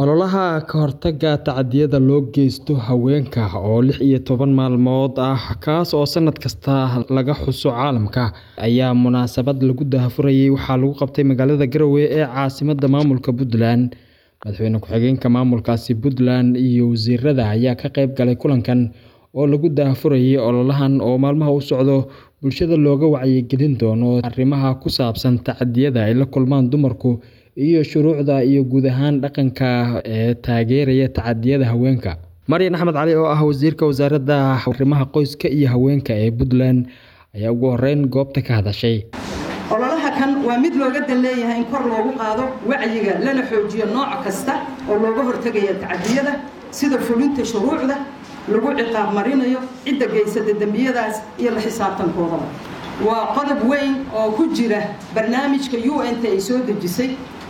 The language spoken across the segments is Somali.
Ololaha ka hortagga tacadiyada loo geysto haweenka oo lix iyo toban maalmood ah kaas oo sanad kasta laga xuso caalamka ayaa munaasabad lagu daahfurayay waxaa lagu qabtay magaalada Garowe ee caasimadda maamulka Puntland. Madaxweyne ku-xigeenka maamulkaasi Puntland iyo wasiirada ayaa ka qayb galay kulankan oo lagu daahfurayay ololahan oo maalmaha u socdo bulshada looga wacyigelin doono arrimaha ku saabsan tacadiyada ay la kulmaan dumarku iyo shuruucda iyo guud ahaan dhaqanka ee taageeraya tacadiyada haweenka. Maryan Axmed Cali oo ah wasiirka wasaaradda arrimaha qoyska iyo haweenka ee Puntland ayaa ugu horeyn goobta ka hadashay. ololaha kan waa mid looga dan leeyahay in kor loogu qaado wacyiga lana xoojiyo nooc kasta oo looga hortagaya tacadiyada sida fulinta shuruucda lagu ciqaab marinayo cidda geysata dembiyadaas iyo la xisaabtankoodaba waa qodob weyn oo ku jira barnaamijka un-ta ay soo dejisay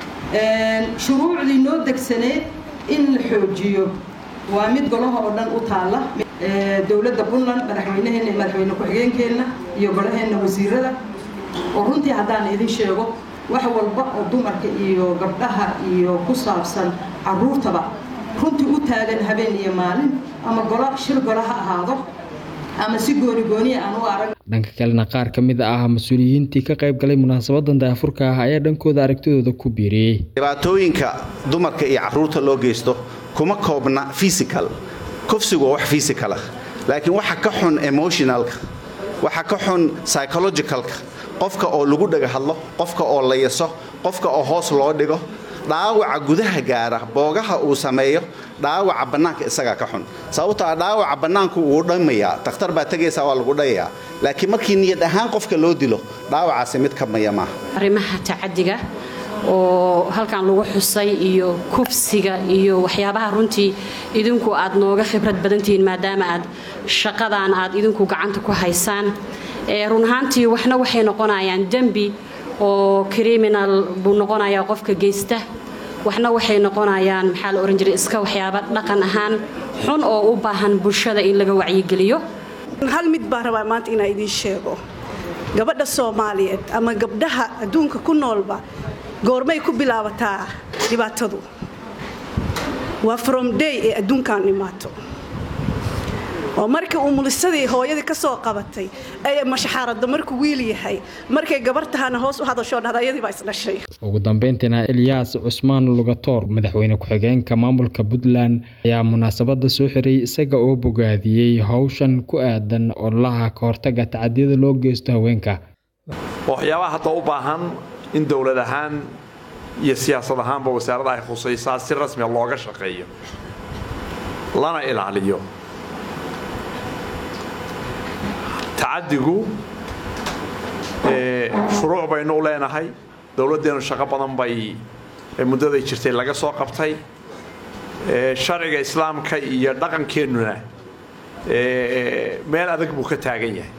shuruucdii noo degsaneed in la xoojiyo waa mid golaha oo dhan u taalla dowladda puntland madaxweynaheena iyo madaxweyne ku-xigeenkeenna iyo golaheenna wasiirada oo runtii haddaan idin sheego wax walba oo dumarka iyo gabdhaha iyo ku saabsan caruurtaba runtii u taagan habeen iyo maalin ama golo shir golo ha ahaado ama si gooni gooniya aan u arag dhanka kalena qaar ka mid ah mas-uuliyiintii ka qayb galay munaasabadan daafurka ah ayaa dhankooda aragtidooda ku biiriyey dhibaatooyinka dumarka iyo caruurta loo geysto kuma koobna physical kufsigu waa wax physical ah laakiin waxa ka xun emotionalka waxa ka xun psychologicalka qofka oo lagu dhaga hadlo qofka oo la yaso qofka oo hoos loo dhigo dhaawaca gudaha gaara boogaha uu sameeyo dhaawaca bannaanka isagaa ka xun sababtoo ah dhaawaca bannaanku wuu dhammayaa takhtar baa tegaysaa waa lagu dhayayaa laakiin markii niyad ahaan qofka loo dilo dhaawacaasi mid ka maya maaha arrimaha tacadiga oo halkan lagu xusay iyo kufsiga iyo waxyaabaha runtii idinku aad nooga khibrad badantihiin maadaama aad shaqadan aad idinku gacanta ku haysaan run ahaantii waxna waxay noqonayaan dembi oo criminal buu noqonayaa qofka geysta waxna waxay noqonayaan maxaa la ohan jiray iska waxyaaba dhaqan ahaan xun oo u baahan bulshada in laga wacyigeliyo hal mid baan rabaa maanta inaa idiin sheego gabadha soomaaliyeed ama gabdhaha adduunka ku noolba goormay ku bilaabataa dhibaatadu waa from day ee adduunkan imaato oo markii uu mulisadii hooyadii ka soo qabatay ee mashaxaaradda markuu wiil yahay markay gabar tahana hoos u hadashoo dhahda ayadii baa isdhashay ugu dambeyntiina elyaas cusmaan lugatoor madaxweyne ku-xigeenka maamulka puntland ayaa munaasabadda soo xiray isaga oo bogaadiyey howshan ku aadan ololaha ka hortagga tacadiyada loo geysto haweenka waxyaabaha hadda u baahan in dowlad ahaan iyo siyaasad ahaanba wasaaradda ay khusaysaa si rasmiga looga shaqeeyo lana ilaaliyo tacadigu shuruuc baynu u leenahay dowladdeennu shaqo badan bay muddaday jirtay laga soo qabtay sharciga islaamka iyo dhaqankeennuna meel adag buu ka taagan yahay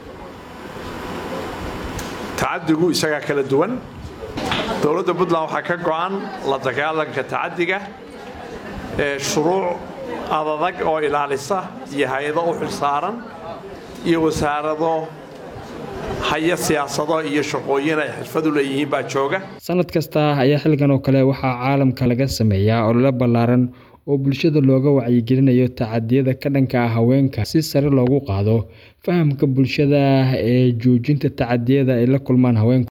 tacadigu isagaa kala duwan dowladda puntland waxaa ka go-an la dagaalanka tacadiga shuruuc adadag oo ilaalisa iyo hay-ado u xilsaaran iyo wasaarado haya siyaasado iyo shaqooyin ay xirfad u leeyihiin baa jooga sanad kasta ayaa xilligan oo kale waxaa caalamka laga sameeyaa olole ballaaran oo bulshada looga wacyigelinayo tacadiyada ka dhanka ah haweenka si sare loogu qaado fahamka bulshada ee joojinta tacadiyada ay la kulmaan haweenku